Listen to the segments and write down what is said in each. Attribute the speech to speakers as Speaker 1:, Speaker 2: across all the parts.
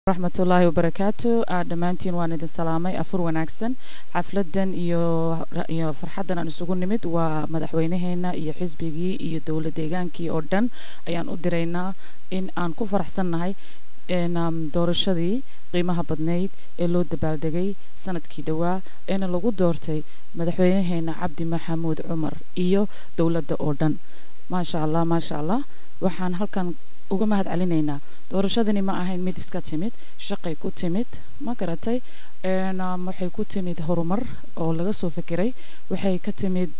Speaker 1: raxmatullaahi wabarakaatu dhammaantiin waan idin salaamay afur wanaagsan xafladan iyo iyo farxaddan aan isugu nimid waa madaxweynaheena iyo xisbigii iyo dowla deegaankii oo dhan ayaan u diraynaa in aan ku faraxsannahay doorashadii qiimaha badnayd ee loo dabaaldegay sanadkii dhowaa eena lagu doortay madaxweynaheena cabdi maxamuud cumar iyo dowladda oo dhan maasha allah maasha allah waxaan halkan uga mahad celinaynaa doorashadani ma ahayn mid iska timid shaqay ku timid ma garatay waxay ku timid horumar oo laga soo fekeray waxay ka timid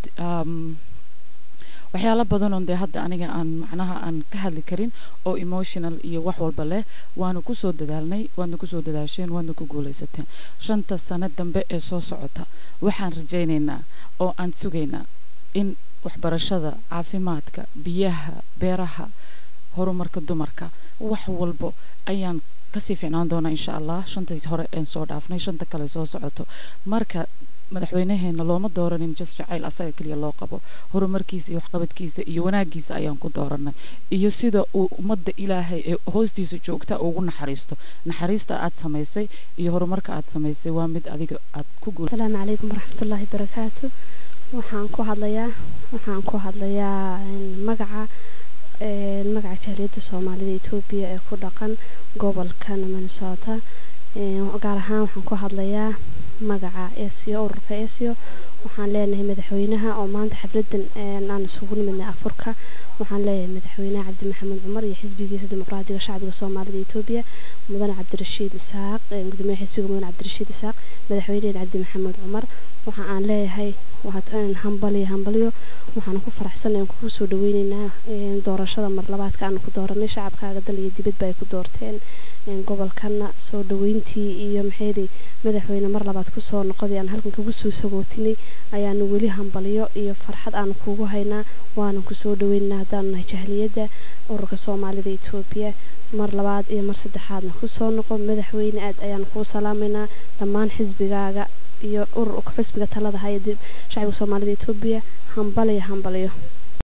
Speaker 1: waxyaalo badan oo dee hadda aniga aan macnaha aan ka hadli karin oo emotional iyo wax walba leh waanu kusoo dadaalnay waadna kusoo dadaasheen waadna ku guulaysateen shanta sano dambe ee soo socota waxaan rajaynaynaa oo aan sugaynaa in waxbarashada caafimaadka biyaha beeraha horumarka dumarka wax walbo ayaan kasii ficnaan doonaa insha allah shantii hore een soo dhaafnay shanta kale soo socoto marka madaxweynaheena looma dooranin just jacayl asaga keliya loo qabo horumarkiisa iyo waxqabadkiisa iyo wanaagiisa ayaan ku dooranay iyo sida uu ummadda ilaahay ee hoostiisa joogta ugu naxariisto naxariista aad samaysay iyo horumarka aad samaysay waa mid adiga aad ku guul
Speaker 2: asalaamu calaykum waraxmatullaahi barakaatu waxaan ku hadlayaa waxaan ku hadlayaa magaca magaca jaaliyadda soomaalida etoobiya ee ku dhaqan gobolkan minnesota gaar ahaan waxaan ku hadlayaa magaca esio ururka esio waxaan leenahay madaxweynaha oo maanta xafladan aan isugu nimidnay afurka waxaan leeyahay madaxweynaha cabdi maxamed cumar iyo xisbigiisa dimuqraadiga shacbiga soomaalida etoobiya mudane cabdirashiid isaaq gudoomiyaha xisbiga mudane cabdirashiid isaaq madaxweyneheen cabdi maxamed cumar waxa aan leeyahay hambaliyo hambaliyo waxaan ku faraxsanayn kugu soo dhaweyneynaa doorashada mar labaadka aanu ku dooranay shacabkaaga dal iyo dibadba ay ku doorteen gobolkana soo dhaweyntii iyo maxaydi madaxweyne mar labaad kusoo noqoday aan halkan kagu soo sagootinay ayaanu weli hambaliyo iyo farxad aanu kugu haynaa waanan kusoo dhaweyneynaa haddaanu nahay jahliyadda ururka soomaalida etoobiya mar labaad iyo mar saddexaadna kusoo noqo madaxweyne aad ayaanu kuu salaamaynaa dhammaan xisbigaaga iyo ururka xisbiga talada haya shacbiga soomaalida etoobiya hambaliyo hambaliyo